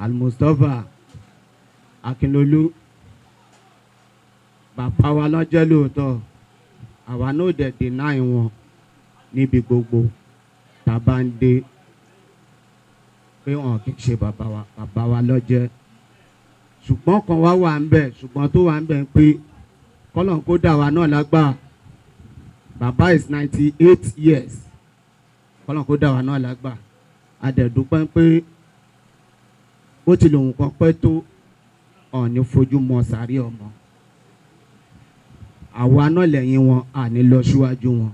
almustapha akínlolú bàbá wa lọ́jọ́ lóòótọ́ àwa náà dẹ̀ deny wọn níbi gbogbo tá a bá ń dé pé wọn kì í ṣe bàbá wa bàbá wa lọ́jẹ́ ṣùgbọ́n kan wá wà ń bẹ̀ ṣùgbọ́n tó wà ń bẹ̀ ń pé kọ́lọ̀ kó dà wá náà lágbà bàbá is ninety eight years kọ́lọ̀ kó dà wá náà lágbà a dẹ̀ dúpẹ́ pé bó ti lòun kan pẹ́ tó ọ̀ọ́ni fojú mọ sàárì ọmọ àwa náà lẹ́yìn wọn àní lọ síwájú wọn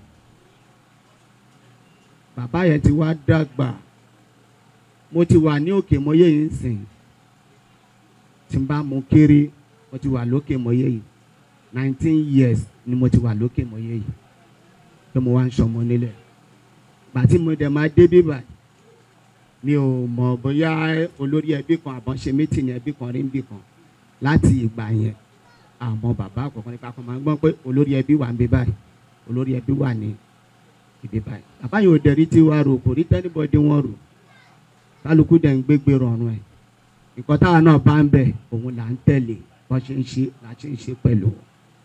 bàbá yẹn ti wá dàgbà mo ti wà ní òkè mọ́yé yìí ń sìn tí n bá mu kéré mo ti wà lókè mọ́yé yìí nineteen years ni mo ti wà lókè mọ́yé yìí pé mo wá ń sọmọ nílẹ̀ gbàtí mo dẹ̀ máa dé bíbà mi ò mọ̀ bóyá olórí ẹbí kan àbọ̀ ṣe mítìnì ẹbí kan rí níbì kan láti ìgbà yẹn àmọ́ bàbá àkọ́kọ́ nípa kan máa ń gbọ́ pé olórí ẹbí wà ń bí báyìí olórí ẹbí wà ní ibi báyìí bàbá yìí ò dẹ̀rí tí wàá rò kò rí tẹ́nibọ́dé wọn rò kálukú dẹ̀ ń gbégbé rọrùn ẹ̀ nǹkan táwa náà bá ń bẹ̀ òun là ń tẹ̀lé bọ́n ṣe ń ṣe là ṣe ń ṣe pẹ̀lú wọn.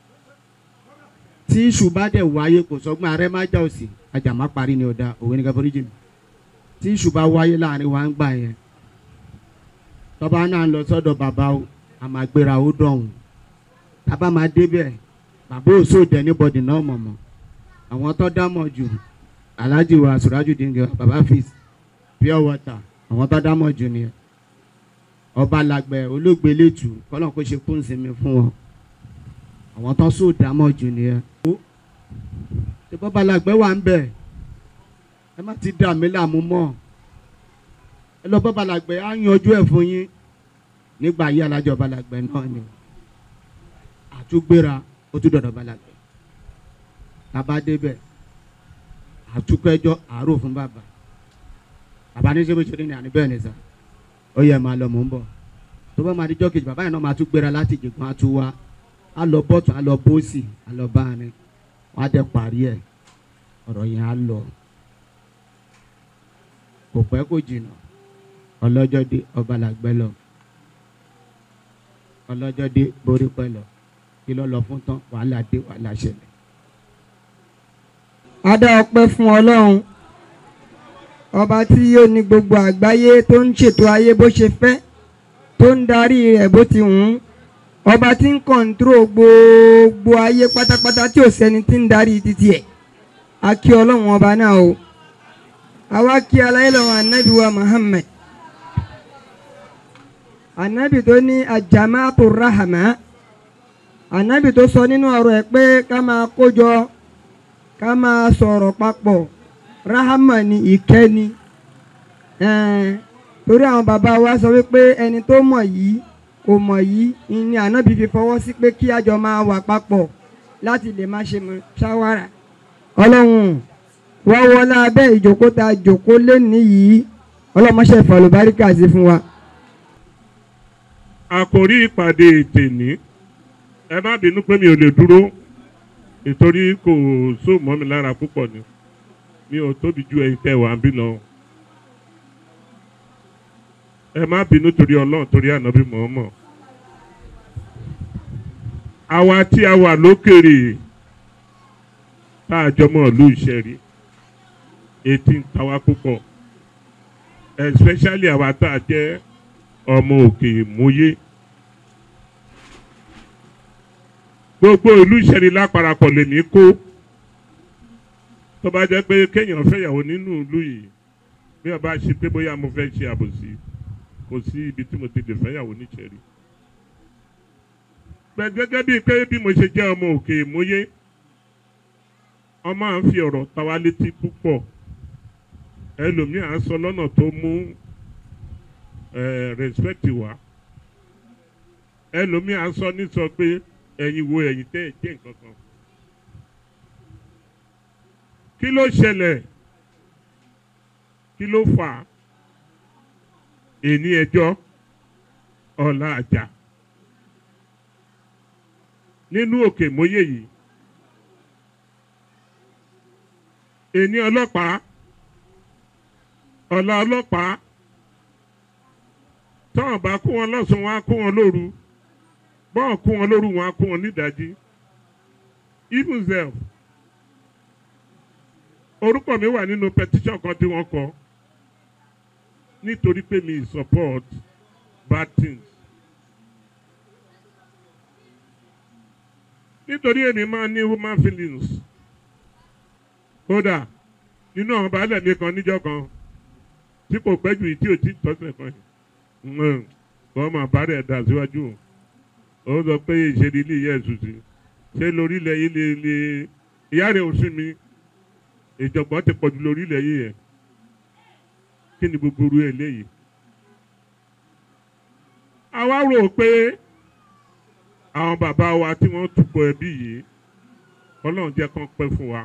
tí iṣu bá dẹ̀ wáyé kò sọ́gbọ́n arẹ́ má já òsì ajá má parí ni ọ̀dà òwe ní káfíńtì jì mí tí iṣu bá wáyé láàrin wa ń gbà yẹn tọ́ba náà ń lọ sọ́dọ̀ bàbá o àmàgbéra ó dọ̀hún tábà máa débẹ̀ bàbá òṣòdẹ níbọdì náà mọ̀mọ́ àwọn tó dámọ̀ jù alhaji wa surajudeen gẹ baba fis pure water àwọn tó dámọ̀ jù nìyẹn ọba làgbẹ̀ olóògbé lẹ́tù kọ́lọ́n kó ṣe kún sinmi fún wọn àwọn tó sóò dámọ̀ jù nìyẹn. ṣé bọ́ba làgbẹ̀ wà ń bẹ̀ ẹ má ti dà mí láàmú mọ́ ẹ lọ bọ́ba làgbẹ̀ á yanjú ẹ̀ fún yín nígbà yí alájọ ọba làgbẹ̀ náà ni àtúgbéra ó tún dọ̀dọ̀ balàgbé bàbá débẹ̀ àtúkẹ́jọ́ àárò fún bàbá bàbá ní sẹ́wọ́n ṣe ní àní bẹ́ẹ̀ ni sà ó yẹ máa lọ mò ń bọ̀ tó bá máa díjọ́ kejì bàbá yẹn náà máa tún gbéra láti jìgbọ́n á tún wá á lọ bọ́tún á lọ bósì á lọ báàrin wọ́n á dẹ̀ parí ẹ̀ ọ̀rọ̀ yẹn á lọ kò pẹ́ kò jìnnà ọlọ́jọ́ dé ọba làgbẹ́ lọ ọlọ́jọ́ dé borí pẹ́ lọ kí ló lọ fún tán wàhálà dé wàhálà ṣẹlẹ̀. a dá ọpẹ́ fún ọlọ́run ọba tí yóò ní gbogbo àgbáyé tó ń ṣètò ayé bó ṣe fẹ́ tó ń darí rẹ̀ bó ti wù ú ọba tí ń kọ̀ǹtúrò gbogbo ayé pátápátá tí ò sẹ́ni tí ń darí títí ẹ̀ a kí ọlọ́run ọba náà o àwa kí aláìlọ́wọ́ anabi wa Muhammad anabi tó ní ajamaatu rahama anabi tó sọ nínú ọ̀rọ̀ ẹ̀ pé ká máa kójọ ká máa sọ̀rọ̀ papọ̀ rahama ni ìkẹ́ni ẹ̀ẹ́n torí àwọn bàbá wa sọ wípé ẹni tó mọ̀ yìí kò mọ̀ yìí ni anabi fi fọwọ́ sí pé kí àjọ máa wà papọ̀ láti lè má ṣe mọ̀ ṣáwárà ọlọ́run wọ́n wọlé abẹ́ ìjókòó ta jókòó lẹ́ni yìí ọlọ́mọṣẹ́ ìfọ̀lùbáríkà sí fún wa. àkòrí ìpàdé tèní ẹ má bínú pé mi ò lè dúró nítorí kò só mọ́ mi lára púpọ̀ ni mi ò tóbi ju ẹ̀yin tẹ́ wà ń bí lọ. ẹ má bínú torí ọlọ́run torí ànábì mọ̀ọ́mọ̀. àwa tí a wà lókèrè tá a jọmọ ìlú ìṣẹ̀rí etí ń ta wá púpọ̀ especially àwa tá a jẹ́ ọmọ òkè ìmúyé. gbogbo ìlú ìṣẹ̀rí láparapọ̀ lè ní kó tó bá jẹ́ pé kéèyàn fẹ́yàwó nínú ìlú yìí bí ọba ṣe pé bóyá mo fẹ́ ṣe àbòsí kò sí ibi tí mo ti lè fẹ́yàwó níṣẹ̀rí. pẹ̀ gẹ́gẹ́ bíi pé bí mo ṣe jẹ́ ọmọ òkè ìmúyé ọmọ à ń fi ọ̀rọ̀ ta wá létí púpọ̀ ẹlòmíì à ń sọ lọ́nà tó mú respect wá ẹlòmíì à ń sọ ní sọ pé ẹ̀yin wo ẹ̀yin tẹ́ ẹ̀ jẹ́ nǹkan kan kí ló ṣẹlẹ̀ kí ló fà á èní ẹjọ́ ọ̀la àjà nínú òkè mọ́yé yìí èní ọlọ́pàá ọ̀la ọlọ́pàá tọ́wọ́n bá kó wọn lọ́sàn-án wọn á kó wọn lóru bọ́ọ̀ kó wọn lóru wọn á kó wọn nídàájí even zelf orúkọ mi wà nínú petition kan tí wọ́n kọ nítorí pé mi support bad things nítorí èmi máa ní human feelings kódà nínú àwọn baálẹ̀ mi kan níjọ́ kan tí kò pẹ́ jù tí ò tí tọ́sẹ̀ kan yìí wọ́n máa bá rẹ̀ dà síwájú ó sọ pé ìṣèlú ilé yẹ ẹ̀sùn sí ṣé lórílẹ̀ yìí lè lè ìyá rẹ̀ ò sí mi ìjọ̀gbọ́n ti pọ̀jù lórílẹ̀ yìí yẹn kí ni gbogbo orú ẹ̀ léyìí. àwa rò pé àwọn bàbá wa tí wọ́n túbọ̀ ẹbí yìí ọlọ́run jẹ́ kán pẹ́ fún wa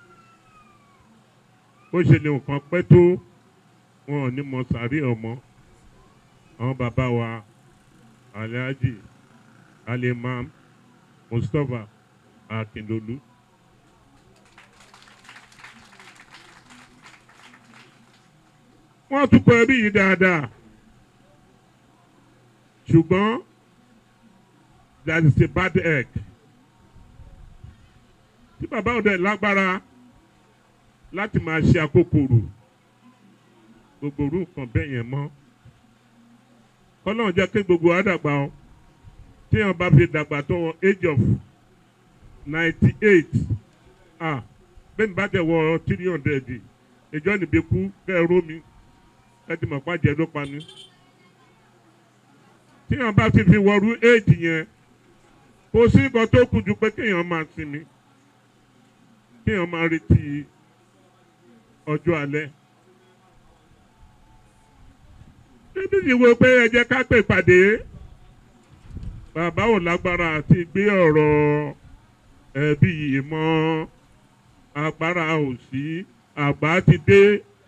bó ṣe lè nǹkan pẹ́ tó wọn ò ní mọ sàárè ọmọ àwọn bàbá wa alhaji alimam mustapha akindolu. wọ́n tún kọ ẹbí yìí dáadáa ṣùgbọ́n that is a bad egg tí bàbá ọ̀dẹ lágbára láti máa ṣe àkókòrò gbogbo orú nǹkan bẹ́ẹ̀ yẹn mọ́ kọ́lọ́n jẹ́ kí gbogbo wa dàgbà o tí wọ́n bá fi dàgbà tó wọ age of ninety eight ah bẹ́ẹ̀ ni bá tẹ̀ wọ three hundred ìjọ níbi kú kẹ́ ẹ ró mi ẹ ti mọ̀ pàjẹ́ ló pa ní. tí wọ́n bá ti fi wọrú age yẹn kò sí nǹkan tó kù ju pé kéèyàn máa sinmi kéèyàn máa retí ọjọ́ alẹ́. níbi ìwé pé ẹ jẹ́ ká pè pàdé bàbá ò lágbára àti gbé ọ̀rọ̀ ẹbí yìí mọ́ agbára ò sí àgbà ti dé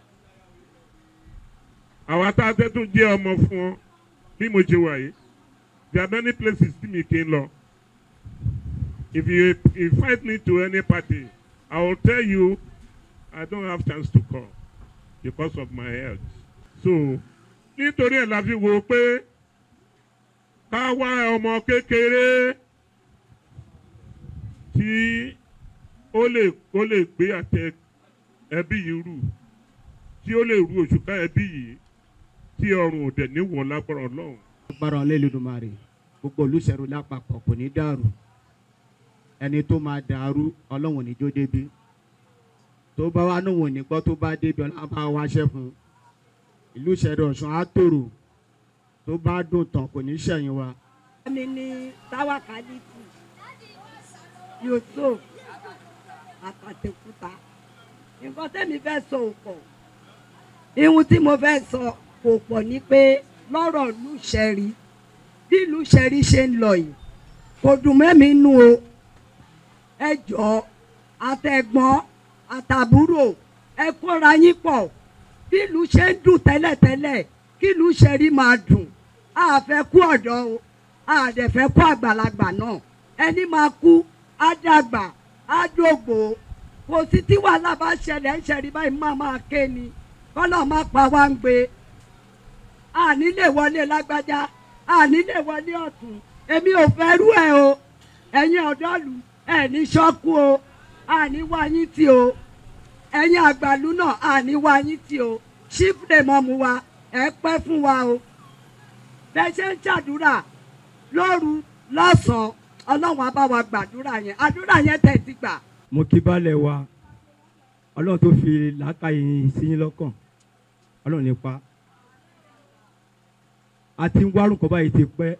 àwa tá a tẹ́tún jẹ́ ọmọ fún ọ bí mo ṣe wà yìí there are many places tí mi kì í lọ if you invite me to any party I will tell you I don't have chance to come because of my health so nítorí ẹ̀ la fi wò pé ká wá ọmọ kékeré tí ó lè ó lè gbé àtẹ ẹbí yìí rù tí ó lè rú òṣùká ẹbí yìí tí ọrùn òdẹ níwọ̀n lágbára ọlọ́run. agbára ọlẹ́lẹ́dùnmarè gbogbo olùsẹ̀rù lápapọ̀ kò ní dàrú ẹni tó máa dàrú ọlọ́run níjó débi tó bá wà níwọ̀n nígbọ́ tó bá débi ọlọ́run bá wáṣẹ́ fún un ìlú ìṣẹ̀rẹ̀ ọ̀ṣun á tòrò tó bá dùn tán kò ní ṣẹ̀yìn wa. mi ní táwákálítì yusuf àtàtẹ̀kúta nǹkan tẹ́mi fẹ́ sọ ò pọ̀ ihun tí mo fẹ́ sọ kò pọ̀ ní pé lọ́rọ̀ lùṣẹ̀rí bí lùṣẹ̀rí ṣe ń lọ yìí kò dùn mẹ́mi nú o ẹ jọ̀ọ́ àtẹ̀gbọ́n àtàbúrò ẹ kóra yín pọ̀ bí ìlú ṣe ń dùn tẹ́lẹ̀tẹ́lẹ̀ kí ìlú ṣe rí máa dùn a fẹ́ kú ọ̀dọ́ o a dẹ̀ fẹ́ kú àgbàlagbà náà ẹni máa kú á dàgbà á dògbò kò sí tí wàhálà bá ṣẹlẹ̀ ń ṣẹ̀rí báyìí máa máa ké ni kọ́lọ̀ má pa wá ń gbé àní lè wọlé lágbájá àní lè wọlé ọ̀tún èmi ò fẹ́ rú ẹ̀ o ẹ̀yin ọ̀dọ́lù ẹ̀ ní ṣọ́kú o àní wáyé tí o ẹ̀yin àgbàlú náà àní wá yín tí o ṣífùdè mọ́mu wa ẹ pẹ́ fún wa o bẹ́ẹ̀ ṣe ń ṣàdúrà lóru lọ́sàn-án ọlọ́run á bá wa gbàdúrà yẹn àdúrà yẹn tẹ̀ ti gbà. mo kí baálẹ̀ wa ọlọ́run tó fi làákàyè sí yín lọ́kàn ọlọ́run nípa a ti ń wárùn kọ́ báyìí ti pẹ́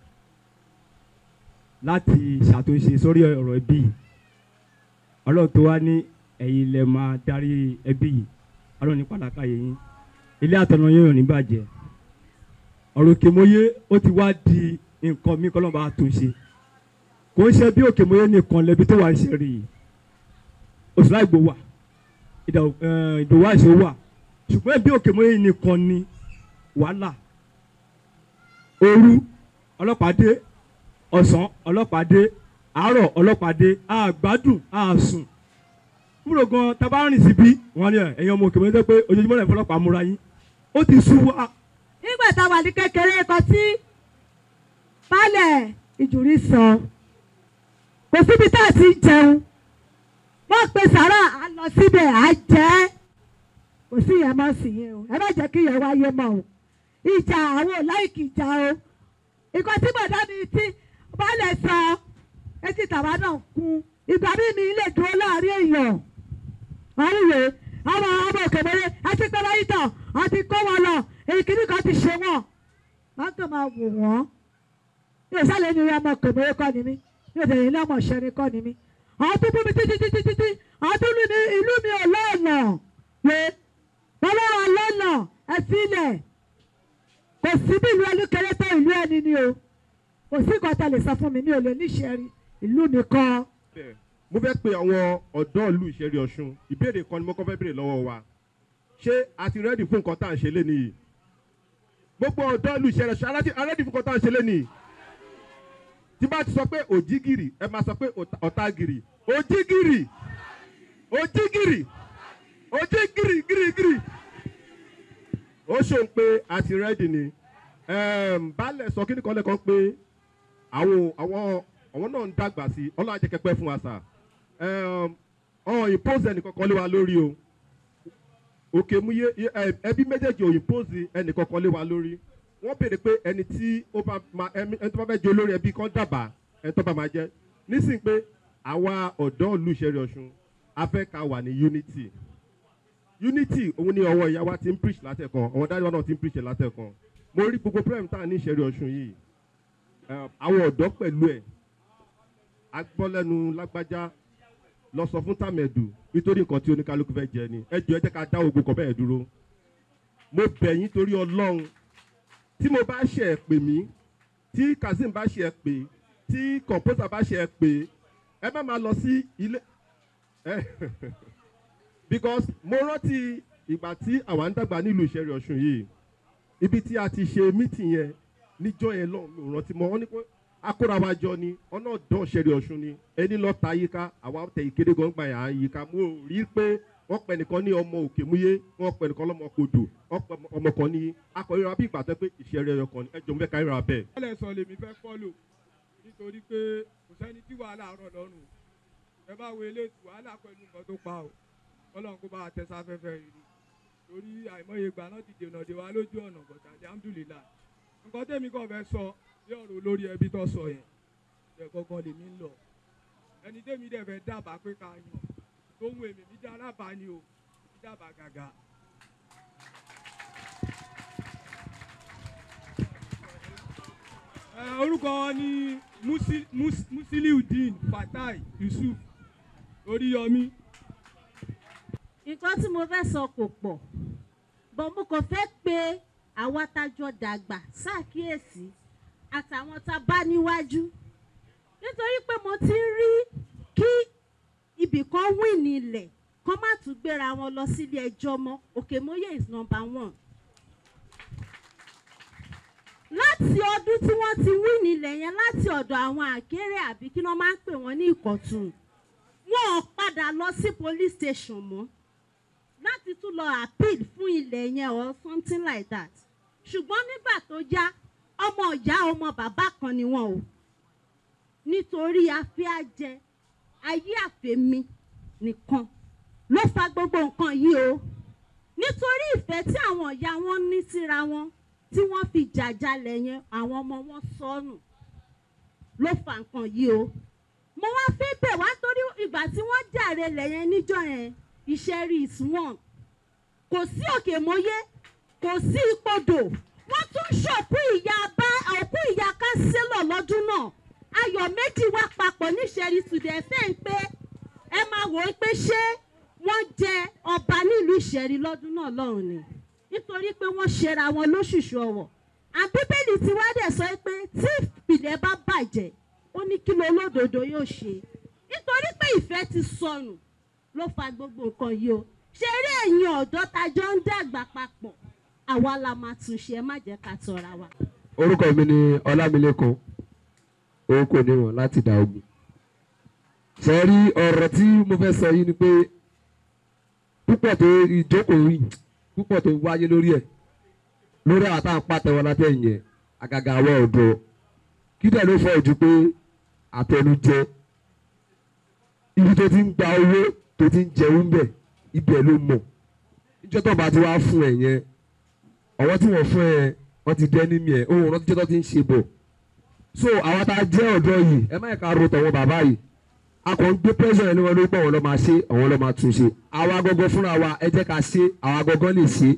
láti ṣàtúnṣe sórí ọ̀rọ̀ ẹbí ọlọ́run tó wá ní ẹ̀yin lẹ máa darí ẹbí yìí ọlọ́run nípa làákàyè yín ilé àtọ̀nà yín ò ní bàjẹ́ ọ̀rọ̀ òkèmóyé ó ti wá di nǹkan mi kọ́ lọ́n bá tún ṣe kò ń ṣe bí òkèmóyé nìkan lẹbi tó wà ń ṣe rí i òṣùlá ìgbò wà ìdòwò àìsàn wà ṣùgbọ́n bí òkèmóyé nìkan ni wàhálà òru ọlọ́pàá dé ọ̀sán ọlọ́pàá dé àárọ̀ ọlọ́pàá dé àgbádùn àsùn kúrò gan tabarìn síbí wọn ni ẹ̀yin ọmọ òkèmóyé tó pé ojoojúmọ́ lẹ́yìn fọlọ́pàá múra yín ó ti sú wa nígbà tá a wà ní kékeré kan tí baálẹ̀ ìjùrí sọ kò síbi tá a ti ń jẹun wọ́n pe sàrà á lọ síbẹ̀ á jẹ́ kò sí ìyẹn mọ́ sí yẹn o ẹ má jẹ́ kí ìyẹn wáyé mọ́ o ìjà àwọn ò láìkì ìjà o nǹkan tí bọ̀dá mi ti baálẹ̀ sọ etí tàwa náà kún ìgbà mi mi lè dúró láàrin èèyàn àríwé ọmọ ọmọ òkèmọlé àti pẹlẹ ìtàn àti kó wọn lọ èyí kìíní kan ti ṣe wọn wọn kàn máa wò wọn yóò sálẹ̀ ní ọmọ òkèmọlé kọ́ ni mí yóò tẹ̀lé ní ọmọ ìṣẹ́ni kọ́ ni mí àwọn tó bú mi títí títí títí àwọn tó lù ní ìlú mi ò lọ́ọ̀nà pé ọlọ́run lọ́nà ẹ sílẹ̀ kò sí bí ìlú ẹni kéré tó ìlú ẹni ni o kò sí nǹkan tá a lè sọ fún mi mi ò lè níṣẹ́ rí ìlú mi kan. bẹ́ẹ̀ mo fẹ́ pe àwọn ọ̀dọ́ ìlú ìṣẹ̀rí ọ̀ṣun ìbéèrè kan ni mo kọ́ fẹ́ béèrè lọ́wọ́ wa ṣé a ti rẹ́dì fún nǹkan tá à ń ṣe lé nìyí gbogbo ọ̀dọ́ ìlú ìṣẹ̀rí ọ̀ṣun arẹ́dì arẹ́dì fún nǹkan tá à ń ṣe lé nìyí tí bá ti sọ pé òjìgìrì ẹ máa sọ pé ọ̀tá- ọ̀tàgìrì òjìgìrì òjìgìrì òjìgìrì gìrìgìrì ó ṣòun pé a ti rẹ́dì ni Ẹm, baálẹ̀ sọ kíní kan lẹ́kan pé àwọn àwọn àwọn náà ń dàgbà sí i ọlọ́run àjẹkẹ́pẹ́ fún wa sà ọ̀hún impose ẹnìkankan lé wa lórí o òkè mú yé yé- ẹ- ẹbí méjèèjì ò impose ẹnìkankan lé wa lórí wọ́n béèrè pé ẹni tí ó bá ma ẹni ẹni tó bá fẹ́ jẹ olórí ẹbí kan dàbà ẹni tó bá máa jẹ nísìnyí pé àwa ọ̀dọ́ ìlú ìṣẹ̀rí ọ̀ṣun a fẹ́ ká wà ní unity unity òun ni ọwọ́ ìyá wa ti ń preach látẹ̀kan ọwọ́ dájú wa náà ti ń preach látẹ̀kan mo rí gbogbo prime tá a ní ìṣẹ̀rí ọ̀ṣun yìí Eh, àwọn ọ̀dọ́ pẹ̀lú ẹ̀ agbọ́lẹ́nu lágbájá lọ sọ fún tàmẹ̀dù nítorí nǹkan tí oníkálukú fẹ́ jẹ ni ẹ jọ ẹ jẹ́ ká dá ogun kan bẹ́ẹ̀ dúró mo bẹ̀ yín torí ọlọ́run tí mo bá ṣe ẹ̀ pè mí tí kazeem bá ṣe ẹ̀ pè tí composer bá ṣe ẹ̀ pè ẹ má máa lọ sí ilé ẹ because mo rántí ìgbà tí àwa ń dàgbà nílùú ìṣẹ̀rí ọ̀ṣun yìí ibi tí a ti ṣe meeting yẹn níjọ́ yẹn lọ́hùn mi ò rántí mọ́ wọn ní pé akóra wa jọ ni ọ̀nà ọ̀dọ́ ṣẹ̀rí ọ̀ṣun ni ẹni lọ́ọ́ ta yíká àwa tẹ ìkéde gan gbà yà á yíká mo ò rí pé wọ́n pẹ̀ nìkan ní ọmọ òkè múyé wọ́n pẹ̀ nìkan lọ́mọ kodò wọ́n pẹ̀ ọmọ kan ní akọ̀yọ́ra bí ìgbà tó pé ìṣẹ̀rí ẹ̀yọ kan ní ẹjọ́ mo fẹ́ ká ríra bẹ́ẹ̀. wọ́n lè sọ lèmi fẹ́ fọ́lò nítorí pé kò sẹ́ni tí wàhálà rọ̀ lọ́rùn ẹ bá wo eléyìí wàhálà pẹ̀lú nǹkan tó pa o ọlọ́run kó bá a tẹ́sí afẹ́fẹ́ yìí ni torí àìmọye ìgbà náà ti dènà dé wa lójú ọ̀nà bọ̀tà alhamdulillah nǹkan tẹ́mi kàn fẹ́ sọ bí ọ̀rọ̀ olórí ẹbí tó sọ yẹn ẹ̀ gangan lèmi ń lọ ẹni tẹ́mi dẹ̀ fẹ́ dábàá pé ká yàn tó ń wo èmi mi dá alábàá ni o mi dábàá gàgà Ẹ, orúkọ wọn ni Musi- Mus- musiliudeen fatai yusuf oríyọmí nǹkan tí mo fẹ́ sọ kò pọ̀ bọ̀ mo kàn fẹ́ pé àwa tájọ dàgbà ṣàkíyèsí àtàwọn tá a bá níwájú nítorí pé mo ti ń rí kí ibì kan wí nílẹ̀ kán má tún gbéra wọn lọ sílé ẹjọ́ mọ́ òkèmóyè is number one láti ọdún tí wọ́n ti wí nílẹ̀ yẹn láti ọ̀dọ̀ àwọn àkéré àbí kí wọ́n máa ń pè wọ́n ní ìkọ̀tún wọn ò padà lọ sí police station mọ́ láti tún lọ appeal fún ilẹ̀ yẹn or something like that ṣùgbọ́n nígbà tó yá ọmọ ìyá ọmọ bàbá kan ni wọn o nítorí afẹ́ àjẹ ayé àfẹ́mi nìkan ló fa gbogbo nǹkan yìí o nítorí ìfẹ́ tí àwọn ìyá wọn ní síra wọn tí wọ́n fi jàjálẹ̀ yẹn àwọn ọmọ wọn sọnù ló fa nǹkan yìí o mo wá fẹ́ bẹ̀ wá torí ìgbà tí wọ́n jàre lẹ́yìn níjọ́ yẹn ìṣẹ́rí is one kò sí òkè mọ́yé kò sí ipodò wọ́n tún ṣòkú ìyá bá òkú ìyá kánsílọ̀ lọ́dún náà ayọ̀ méjì wá papọ̀ níṣẹ́rí tùdẹ̀ fẹ́ ń pé ẹ máa wò ó pé ṣé wọ́n jẹ ọba nílùú ìṣẹ́rí lọ́dún náà lọ́hùn ni nítorí pé wọ́n ṣera wọn lóṣùṣù ọ̀wọ̀ àbíbélì tí wá dẹ̀ sọ pé tí ìpìlẹ̀ bá bàjẹ́ ó ní kí ló lódodo yóò ṣe nítorí pé ìfẹ́ ti sọnù ló fa gbogbo nǹkan yìí o ṣe eré ẹ̀yin ọ̀dọ́ tajọ́ ń dàgbà papọ̀ àwa la máa tún ṣe ẹ má jẹ́ ká tọra wa. orúkọ mi ni ọlámilékan òun kò níwọ̀n láti dà ogun sẹ́rí ọ̀rọ̀ tí mo fẹ́ sọ yìí ni pé púpọ̀ tó ìjókòó yìí púpọ̀ tó wáyé lórí ẹ̀ lórí àwọn táwọn pàtẹ́wọ́ látẹ̀yìn yẹn àgàgà àwọn ọ̀dọ́ kí dẹ̀ ló fọ́ ojú pé àtẹnujẹ ibi tó ti ń gba owó tó ti ń jẹun bẹ̀ ibẹ̀ ló mọ̀ níjọ́ tó bá ti wá fún ẹ̀ yẹn ọwọ́ tí wọ́n fún ẹ wọ́n ti dẹ́ ní mi ẹ̀ òun rántí jẹ́ tó ti ń ṣe bọ̀ so àwọn tá a jẹ́ ọ̀dọ́ yìí ẹ má yẹ ká ro tọ̀wọ́ bàbá yìí a kàn ń gbé pressure ẹni wọn ló gbọ́ wọn lọ́ máa ṣe àwọn lọ́ máa tún ṣe àwa gọ́gọ́ fúnra wa ẹ jẹ́ ká ṣe àwa gọ́gọ́ lè ṣe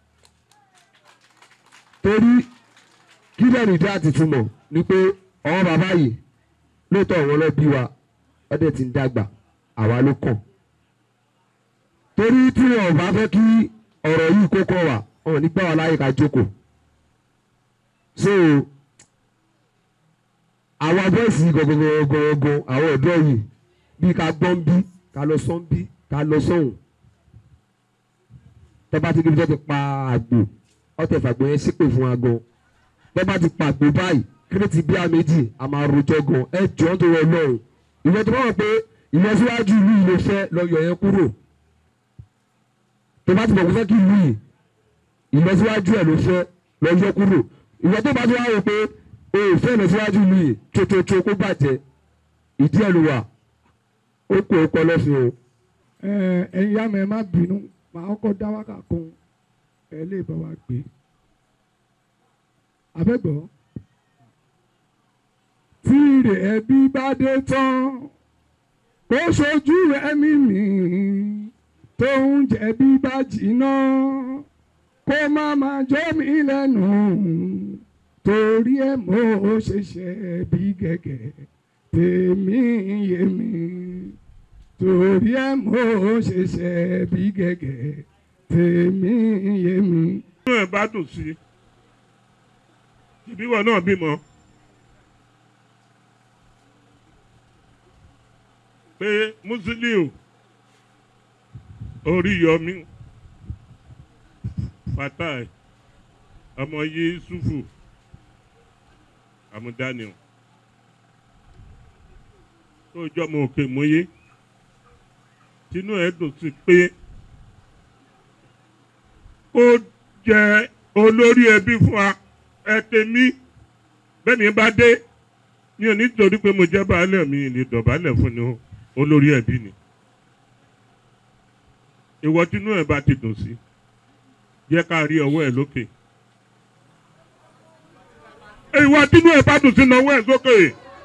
torí kí lẹ́nu ìdí àti túmọ̀ ni pé àwọn bàbá yìí lóòótọ́ àwọn lọ bí wa ọdẹ ti ń dàgbà àwa ló kàn torí tí wọn ò bá fẹ́ kí ọ̀rọ̀ yìí kó kọ́ wa wọn ò ní gbà wá láyè ká jókòó so àwọn bọ́ọ̀sì gọ̀gọ̀gọ̀gọ̀ àwọn ọ̀dọ́ yìí bíi ká gbọ́n bí ká lọ sọ́n bí ká lọ sọ́hùn tọ́ba ti débi tó ti pa àgbò ọ̀tẹ̀ fàgbọ́ yẹn sípè fún wa gan tọ́ba ti pa àgbò báyìí kírètì bíi àméjì a máa rojọ́ gan ẹ jọ ń tó wọ lọ́rùn ìwọ tó bá wọ̀ pé ìlọsíwájú ìlú yìí ló fẹ́ lọ yọ yẹn kúrò tó bá ti bọ̀ kó fẹ́ kí ìlú yìí ìlọsíwájú ẹ̀ ló fẹ́ lọ yọ kúrò ìwọ tó bá ti wá wò pé o ò fẹ́ ìlọsíwájú ìlú yìí tsotsotso kó bàjẹ́ ìdí ẹ̀ ló wà ó kó o kọ́ lọ́fìn o. ẹ ẹ̀yin yá mi ẹ má bínú màá kọ́ dá wákà kan ẹ lè bá wa gbé abẹ́gbọ́ tí ire ẹbí bá dé tán kó ṣojú ẹ̀mí mi tó ń jẹ̀bi bá jìnnà kó má má jọ́ mi lẹ́nu torí ẹ̀ mo ṣẹ̀ṣẹ̀ bí gẹ́gẹ́ tèmi yé mi torí ẹ̀ mo ṣẹ̀ṣẹ̀ bí gẹ́gẹ́ tèmi yé mi. inú ẹ̀ bá dùn sí ìbíwọ̀ náà bímọ pé Musiliu Oríyọmí Fatai ọmọ Yusufu Amudaniel tó jọmọ òkè mọ́yé tinú ẹ̀ dùn sí pé ó jẹ́ olórí ẹbí fún wa ẹ tèmi bẹ́ẹ̀ ni bá dé mi ò ní torí pé mo jẹ́ baálẹ̀ mi lè dọ̀bálẹ̀ fún ni olórí ẹbí ni ìwọ tínú ẹ̀ bá ti dùn sí jẹ́ ká rí ọwọ́ ẹ̀ lókè ìwọ tínú ẹ̀ bá dùn sí náwó ẹ̀ sókè.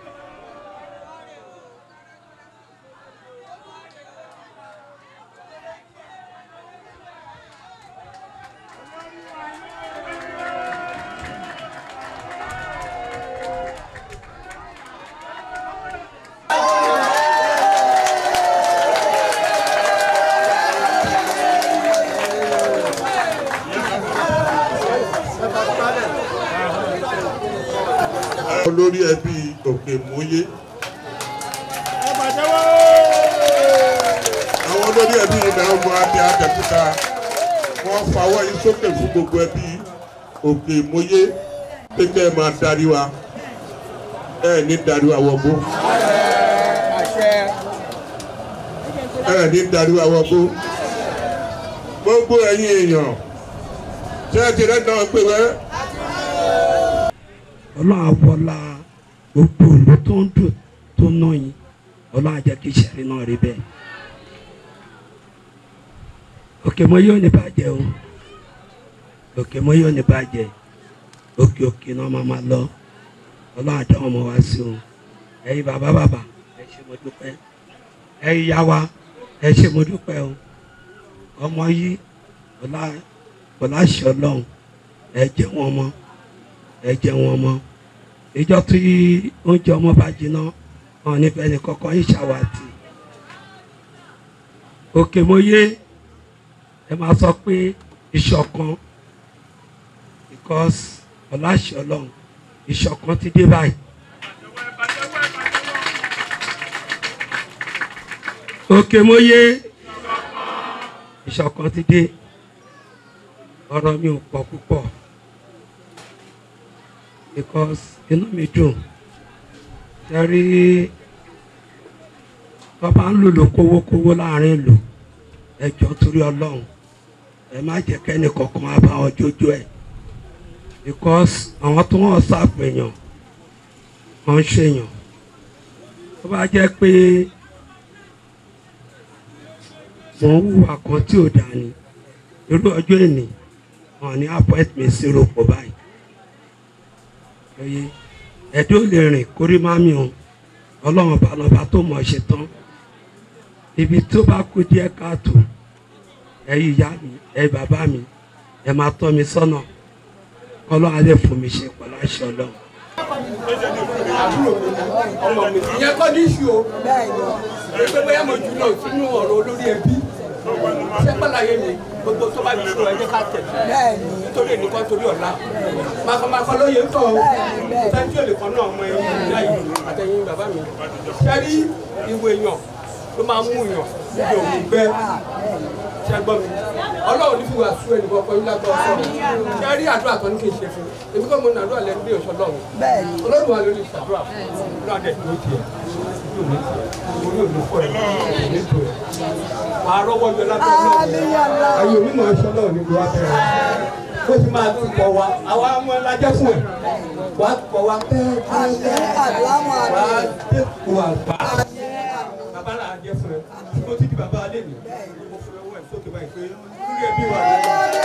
olórí ẹbí òkè mòye. àwọn olórí ẹbí ìlà ọmọ adé adẹ́kúta wọ́n fawọ́ yín sókè fún gbogbo ẹbí òkè mòye pé kẹ́ ẹ máa darí wa ẹ ní darí wa wọgbó ẹ ní darí wa wọgbó gbogbo ẹ̀yin èèyàn ṣé ẹ ti rẹ́ náà pé wẹ́ ọlọ́run àwọlá gbogbo òlù tó ń dùn tó ná yín ọlọ́run á jẹ́ kí ìṣẹ̀rí náà rí bẹ́ẹ̀. òkè mọ́ yóò ní bàjẹ́ o òkè mọ́ yóò ní bàjẹ́ òkè òkè náà máa máa lọ ọlọ́run àdá ọmọ wa sí o ẹ̀yin bàbá bàbá ẹ ṣé mo dúpẹ́ ẹ̀yin yá wa ẹ ṣé mo dúpẹ́ o ọmọ yìí ọlá ọlá ṣe ọlọ́run ẹ jẹ́ wọn mọ́ ẹ jẹ wọn mọ ìjọ tí oúnjẹ ọmọ bá jiná wọn nífẹ̀ẹ́ ní kọ́kọ́ yìí ṣàwátì òkè mọ́yé ẹ máa sọ pé ìṣọ̀kan because ọláṣẹ ọlọ́run ìṣọ̀kan ti dé báyìí. òkè mọ́yé ìṣọ̀kan ti dé ọ̀rọ̀ mi ò pọ̀ púpọ̀ because inú mi dùn tẹ́rí bàbá ń lò lò kówókówó láàrin ìlú ẹjọ́ torí ọlọ́run ẹ má jẹ́ kẹ́ni kankan á bá wọn jójó ẹ̀ because àwọn tó wọ́n ṣàpèyàn wọ́n ń ṣèyàn tó bá jẹ́ pé mò ń hùwà kan tí ò dáa ni irú ọjọ́ èní wọn ní appoint mi sí rògbò báyìí oye ẹ̀dọ́ lè rìn kórí má mi o ọlọ́run bá lọ́ba tó mọ̀ ṣe tán ibi tó bá kú díẹ̀ káàtó ẹ̀yin ìyá mi ẹ̀yin bàbá mi ẹ̀ máa tọ́ mi sọ́nà ọlọ́run á lè fún mi ṣe pẹ̀lú àṣẹ ọlọ́run. ìyẹn kọ́ ní ìṣù o pé bóyá mo jù lọ sínú ọ̀rọ̀ olórí ẹbí ṣé pàlàyé mi gbogbo tó bá jù lọ ẹ jẹ́ ká tẹ̀ nítorí ènìkan torí ọ̀la màkàmàkà lóye ń kọ́ o sẹ́ńtì òlè kan náà ọmọ ẹ̀yìn ìyá yìí àtẹ̀yìn bàbá mi ṣẹ́rí ìwé èèyàn ló máa ń mú èèyàn níbi òun gbẹ́ ṣẹ́gbọ́n mi ọlọ́run ní fi wà sú ẹnì kọ̀ọ̀kan yín lágbọ́ ọ̀sán ṣẹ́rí àdúrà kan ní kí n ṣe fún èmi kọ́ mo ní àdúrà lẹ́nu bí òṣọ́ lọ́run ọlọ́run wà lórí ìṣàdúrà fún náà dẹ̀ tó tiẹ̀ orí òní fọ́ ẹ̀ ní tó ẹ̀ wà á rọ́wọ́ yọ lábẹ́ náà ayé omi máa ṣọ́ náà ní ìlú abẹ́rẹ́ ó ti máa tún pọ̀ wá àwa ọmọ ẹ̀ lájẹ́ fún ẹ̀ wà á pọ̀ wá pẹ́ẹ́ wà á dẹ́kun àgbà bàbá là á jẹ́ fún ẹ mo ti di bàbá alẹ́ mi mo fi ọwọ́ ẹ̀ sókè báyìí pé lórí ẹbí wa rẹ̀.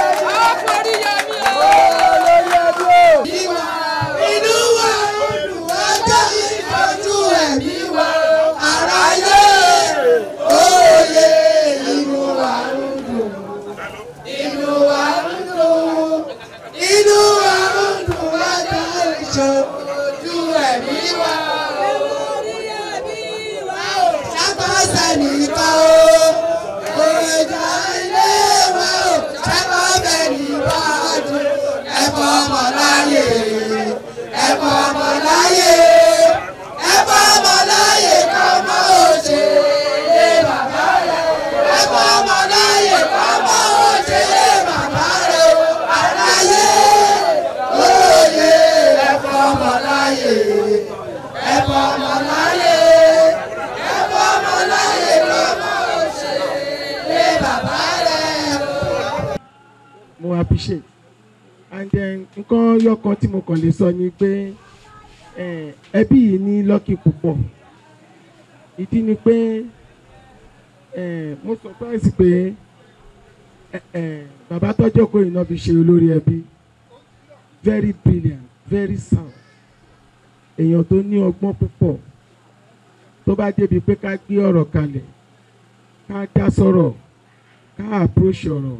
inú wa olùwájà ìtọ́jú ẹ̀mí wa aráyé òye inú wa ń dùn inú wa ń dùn inú wa ń dùn wájà ìtọ́jú ẹ̀mí wa orí ẹ̀mí wa ò ṣàkóso nìkan o òjà ilé wa ò ṣàkóso nìkan o ẹ̀fọ́ ọmọ láyé ẹ̀fọ́ ọmọ láyé ẹ̀fọ́ ọmọ láyé kọ́mọ òṣèré bàbá rẹ̀ ẹ̀fọ́ ọmọ láyé kọ́mọ òṣèré bàbá rẹ̀ aláyé òye ẹ̀fọ́ ọmọ láyé ẹ̀fọ́ ọmọ láyé ẹ̀fọ́ ọmọ láyé kọ́mọ òṣèré bàbá rẹ̀. mo appreciate and then nǹkan yọkan tí mo kàn lè sọ ni pé eh, ẹbí yìí ní lọ́kì púpọ̀ ìdí ni pé eh, mo surprise pé eh, eh, bàbá tọ́jọ́ kó iná fi ṣe olórí ẹbí very brilliant very sound èèyàn tó ní ọgbọ́n púpọ̀ tó bá débi pé ká gbé ọ̀rọ̀ kalẹ̀ ká dá sọ̀rọ̀ ká approach ọ̀rọ̀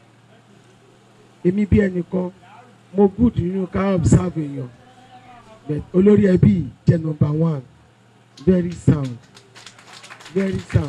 èmi bí ẹnìkan mo good nínú ká observe èèyàn but olórí ẹbí jẹ́ number one very sound very sound.